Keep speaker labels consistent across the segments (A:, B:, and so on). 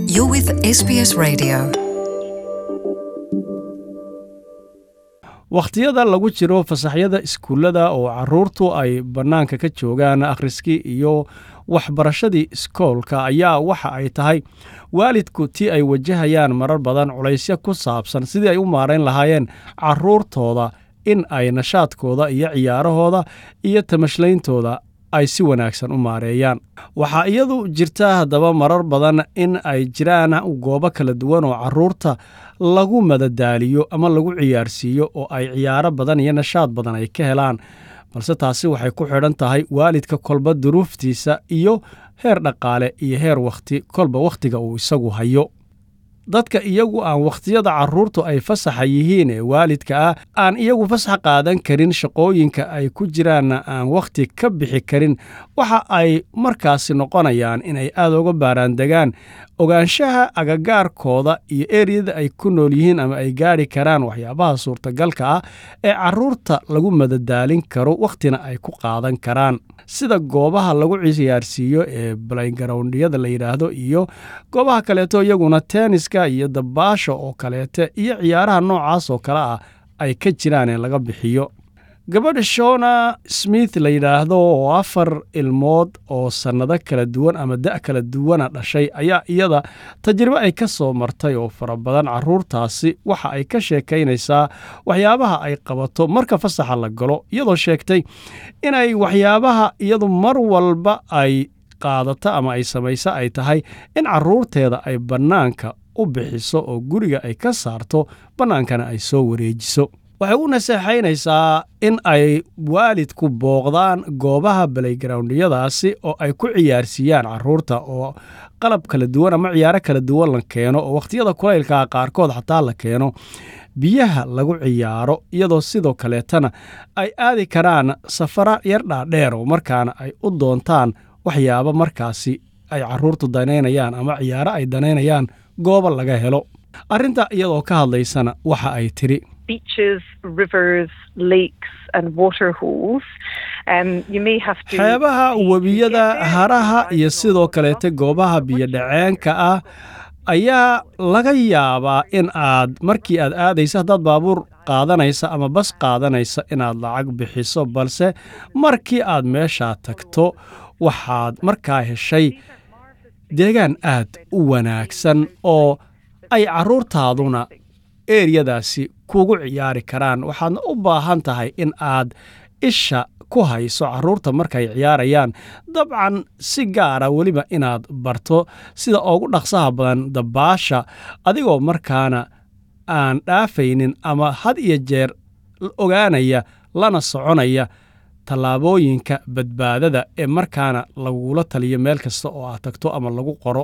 A: You're with SBS Radio.
B: wakhtiyada lagu jiro fasaxyada iskuullada oo caruurtu ay bannaanka ka joogaan akhriskii iyo waxbarashadii iskoolka ayaa waxa ay tahay waalidku tii ay wajahayaan marar badan culaysyo ku saabsan sidii ay u maarayn lahaayeen caruurtooda in ay nashaadkooda iyo ciyaarahooda iyo tamashleyntooda ay si wanaagsan u maareeyaan waxaa iyadu jirta haddaba marar badan in ay jiraan goobo kala duwan oo caruurta lagu madadaaliyo ama lagu ciyaarsiiyo oo ay ciyaaro badan iyo nashaad badan ay ka helaan balse taasi waxay ku xidhan tahay waalidka kolba duruuftiisa iyo heer dhaqaale iyo heer wakhti kolba wakhtiga uu isagu hayo dadka iyagu aan wakhtiyada carruurtu ay fasaxa yihiin ee waalidka ah aan iyagu fasax qaadan karin shaqooyinka ay ku jiraanna aan wakhti ka bixi karin waxa ay markaasi noqonayaan inay aad uga baaraandegaan ogaanshaha agagaarkooda iyo eriyada ay ku nool yihiin ama ay gaadhi karaan waxyaabaha suurtagalka ah ee carruurta lagu madadaalin karo wakhtina ay ku qaadan karaan sida goobaha lagu ciyaarsiiyo ee balaygarowndyada la yidhaahdo iyo goobaha kaleeto iyaguna tenniska iyo dabaasha oo kaleete iyo ciyaaraha noocaas oo kale ah ay ka jiraan ee laga bixiyo gabadha shona smith la yidhaahdo oo afar ilmood oo sannado kala duwan ama da' kala duwana dhashay ayaa iyada tajribo ay ka soo martay oo fara badan carruurtaasi waxa ay ka sheekaynaysaa waxyaabaha ay qabato marka fasaxa la galo iyadoo sheegtay inay waxyaabaha iyadu mar walba ay qaadato ama ay samayso ay tahay in carruurteeda ay bannaanka u bixiso oo guriga ay ka saarto bannaankana ay soo wareejiso waxay u naseexaynaysaa in ay waalidku booqdaan goobaha balaygarowndyadaasi oo ay ku ciyaarsiiyaan carruurta oo qalab kala duwan ama ciyaaro kala duwan la keeno oo wakhtiyada kulaylkaa qaarkood xataa la keeno biyaha lagu ciyaaro iyadoo sidoo kaleetana ay aadi karaan safara yar dhaadheer oo markaana ay u doontaan waxyaabo markaasi ay carruurtu danaynayaan ama ciyaaro ay danaynayaan gooba laga helo arrinta iyadoo ka hadlaysana waxa ay tidhi
C: beaches, rivers, lakes, and water holes. Um, you may have to.
B: xeebaha webiyada haraha iyo sidoo kaleete goobaha biyodhaceenka ah ayaa laga yaabaa in aad markii aad aadaysa haddaad baabuur qaadanaysa ama bas qaadanaysa inaad lacag bixiso balse markii aad meeshaa tagto waxaad markaa heshay deegaan aad u wanaagsan oo ay carruurtaaduna eeryadaasi kugu ciyaari karaan waxaadna u baahan tahay in aad isha ku hayso carruurta markay ciyaarayaan dabcan si gaara weliba inaad barto sida ugu dhaqsaha badan dabaasha adigoo markaana aan dhaafaynin ama had iyo jeer ogaanaya lana soconaya tallaabooyinka badbaadada ee markaana lagula taliyo meel kasta oo aad tagto ama lagu qoro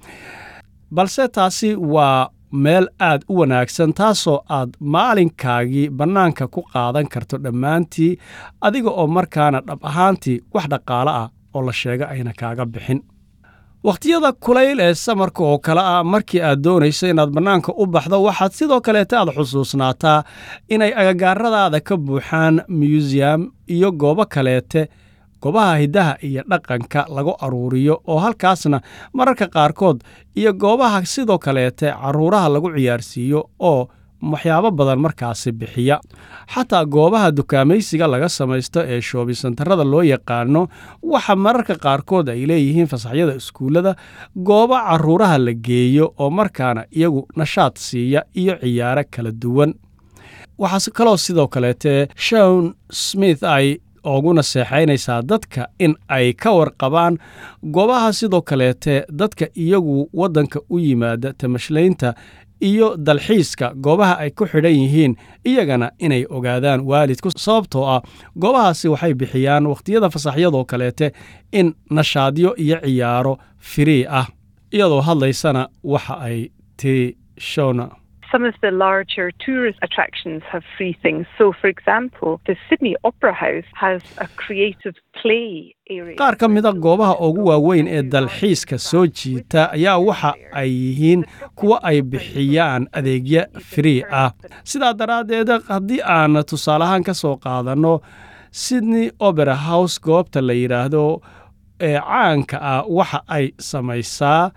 B: balse taasi waa meel aad u wanaagsan taasoo aad maalinkaagii bannaanka ku qaadan karto dhammaantii adiga oo markaana dhab ahaantii wax dhaqaale ah oo la sheega ayna kaaga bixin wakhtiyada kulayl ee samarka oo kale ah markii aad doonayso inaad bannaanka u baxdo waxaad sidoo kaleeta aad xusuusnaataa inay agagaaradaada ka buuxaan museum iyo goobo kaleete goobaha hiddaha iyo dhaqanka lagu aruuriyo oo halkaasna mararka qaarkood iyo goobaha sidoo kaleete carruuraha lagu ciyaarsiiyo oo waxyaabo badan markaasi bixiya xataa goobaha dukaamaysiga laga samaysto ee shoobisantarada loo yaqaano waxa mararka qaarkood ay leeyihiin fasaxyada iskuullada goobo carruuraha la geeyo oo markaana iyagu nashaad siiya iyo ciyaaro kala duwan waxaa kaloo sidoo kaleete shon smith ay ugu naseexaynaysaa dadka in ay ka warqabaan goobaha sidoo kaleete dadka iyagu waddanka u yimaada tamashlaynta iyo dalxiiska goobaha ay ku xidhan yihiin iyagana inay ogaadaan waalidku sababtoo ah goobahaasi waxay bixiyaan wakhtiyada fasaxyadoo kaleete in nashaadyo iyo ciyaaro firii ah iyadoo hadlaysana waxa ay tiri shona
C: Some of the larger tourist attractions have free things. So, for example, the Sydney Opera House has a creative play area.
B: qaar ka mida goobaha ugu waaweyn ee dalxiiska soo jiita ayaa waxa ay yihiin kuwa ay bixiyaan adeegyo free ah sidaa daraaddeed haddii aan tusaale ahaan ka soo qaadanno sydney opera house goobta la yidhaahdo ee caanka ah waxa ay samaysaa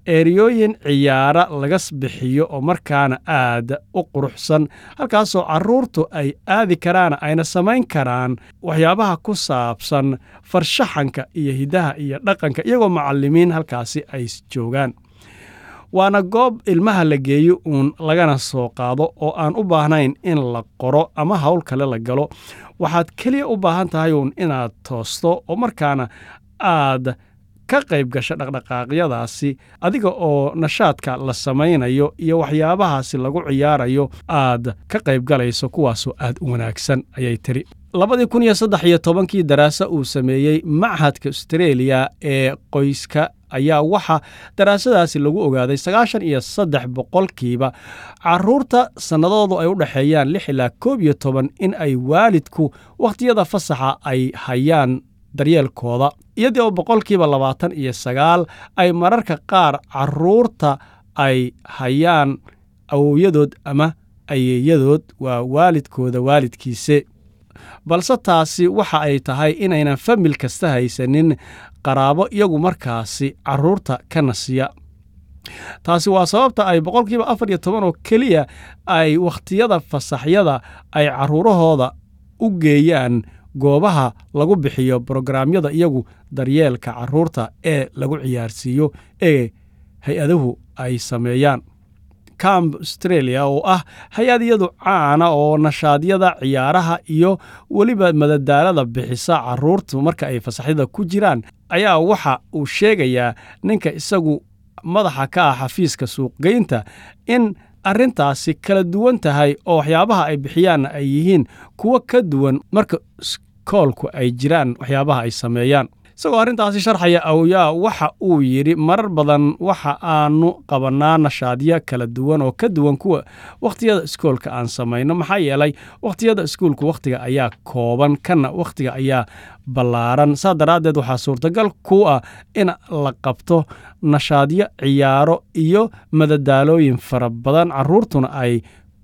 B: eeriyooyin ciyaara laga bixiyo oo markaana aad u quruxsan halkaasoo carruurtu ay aadi karaan ayna samayn karaan waxyaabaha ku saabsan farshaxanka iyo hiddaha iyo dhaqanka iyagoo macallimiin halkaasi ay joogaan waana goob ilmaha la geeyo uun lagana soo qaado oo aan u baahnayn in la qoro ama hawl kale la galo waxaad keliya u baahan tahay uun inaad toosto oo markaana aad ka qayb gasho dhaqdhaqaaqyadaasi adiga oo nashaadka la samaynayo iyo waxyaabahaasi lagu ciyaarayo aad ka qayb galayso kuwaasoo aad u wanaagsan ayay tiri labadii kun iyo saddex iyo tobankii daraasa uu sameeyey machadka austreeliya ee qoyska ayaa waxaa daraasadaasi lagu ogaaday sagaashan iyo saddex boqolkiiba carruurta sannadoodu ay u dhexeeyaan lix ilaa koob iyo toban in ay waalidku wakhtiyada fasaxa ay hayaan daryeelkooda iyadii oo boqolkiiba labaatan iyo sagaal ay mararka qaar carruurta ay hayaan awowyadood ama ayeeyadood waa waalidkooda waalidkiise balse taasi waxa ay tahay inaynan famil kasta haysanin qaraabo iyagu markaasi carruurta ka nasiya taasi waa sababta ay boqolkiiba afar iyo toban oo keliya ay wakhtiyada fasaxyada ay carruurahooda u geeyaan goobaha lagu bixiyo brograamyada iyagu daryeelka carruurta ee lagu ciyaarsiiyo ee hay-aduhu ay sameeyaan camp australia oo ah hay-ad iyadu caana oo nashaadyada ciyaaraha iyo weliba madadaalada bixisa carruurtu marka ay fasaxyada ku jiraan ayaa waxa uu sheegayaa ninka isagu madaxa ka ah xafiiska suuqgeynta in arrintaasi kala duwan tahay oo waxyaabaha ay bixiyaanna ay yihiin kuwo ka duwan marka iskoolku ay jiraan waxyaabaha ay sameeyaan isagoo arrintaasi sharxaya awyaa waxa uu yidhi marar badan waxa aanu qabannaa nashaadyo kala duwan oo ka duwan kuwa wakhtiyada iskoolka aan samayno maxaa yeelay wakhtiyada iskuulku wakhtiga ayaa kooban kana wakhtiga ayaa ballaaran saa daraaddeed waxaa suurtagal ku ah in la qabto nashaadyo ciyaaro iyo madadaalooyin fara badan carruurtuna ay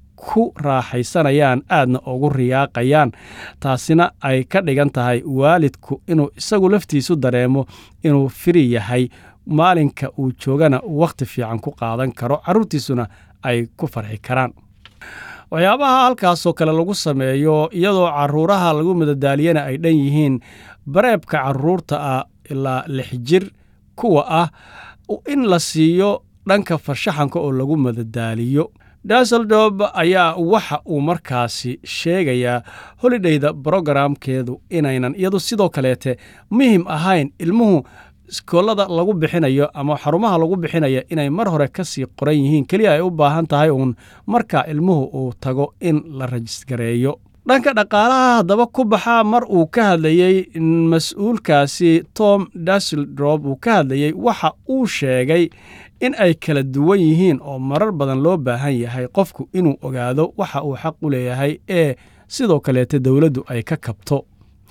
B: ku raaxaysanayaan aadna ugu riyaaqayaan taasina ay ka dhigan tahay waalidku inuu isagu laftiisu dareemo inuu firi yahay maalinka uu joogana wakhti fiican ku qaadan karo carruurtiisuna ay ku farxi karaan waxyaabaha halkaasoo kale lagu sameeyo iyadoo carruuraha lagu madadaaliyana ay dhan yihiin bareebka carruurta ah ilaa lix jir kuwa ah in la siiyo dhanka farshaxanka oo lagu madadaaliyo daseldorb ayaa waxa uu markaasi sheegayaa holidhayda brogaraamkeedu inaynan iyadu sidoo kaleete muhim ahayn ilmuhu iskoolada lagu bixinayo ama xarumaha lagu bixinayo inay mar hore ka sii qoran yihiin keliya ay u baahan tahay uun marka ilmuhu uu tago in la rajisgareeyo dhanka dhaqaalaha haddaba ku baxaa mar uu ka hadlayey mas-uulkaasi tom daseldrop uu ka hadlayey waxa uu sheegay in ay kala duwan yihiin oo marar badan loo baahan yahay qofku inuu ogaado waxa uu xaq u leeyahay ee sidoo kaleete dowladdu ay ka kabto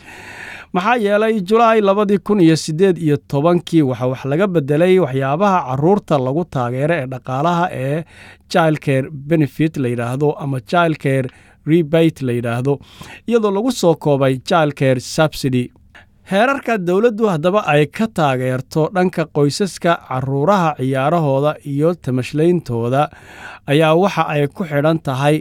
B: maxaa yeelay julaay labadii kun iyo siddeed iyo tobankii waxa wax laga bedelay waxyaabaha carruurta lagu taageero ee dhaqaalaha ee childcare benefit la yidhaahdo ama childcare rebate la yidhaahdo iyadoo lagu soo koobay childcare subsidy heerarka dowladdu haddaba ay ka taageerto dhanka qoysaska carruuraha ciyaarahooda iyo tamashleyntooda ayaa waxa ay ku xidhan tahay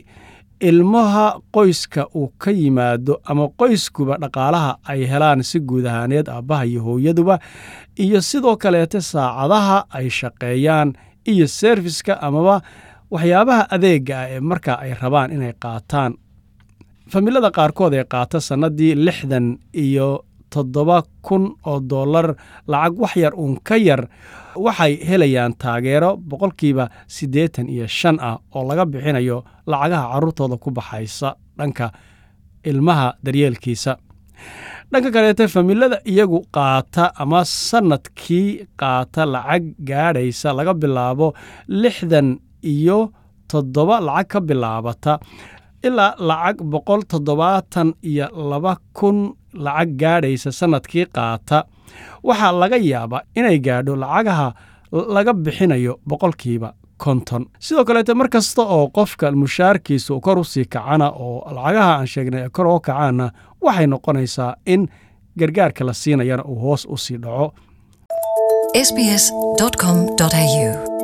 B: ilmaha qoyska uu ka yimaado ama qoyskuba dhaqaalaha ay helaan si guud ahaaneed aabbaha iyo hooyaduba iyo sidoo kaleete saacadaha ay shaqeeyaan iyo serviska amaba waxyaabaha adeega ah ee markaa ay rabaan inay qaataan familada qaarkood ee qaata sannadii lixdan iyo toddoba kun oo dollar lacag wax yar uun ka yar waxay helayaan taageero boqolkiiba siddeetan iyo shan ah oo laga bixinayo lacagaha carruurtooda ku baxaysa dhanka ilmaha daryeelkiisa dhanka kaleete familada iyagu qaata ama sannadkii qaata lacag gaadhaysa laga bilaabo lixdan iyo toddoba lacag ka bilaabata ilaa lacag boqol toddobaatan iyo laba kun lacag gaadhaysa sannadkii qaata waxaa laga yaabaa inay gaadho lacagaha laga bixinayo boqolkiiba konton sidoo kaleete mar kasta oo qofka mushaarkiisu kor u sii kacana oo lacagaha aan sheegnay kor oo kacaana waxay noqonaysaa in gargaarka la siinayana uu hoos u sii dhaco
A: sbs.com.au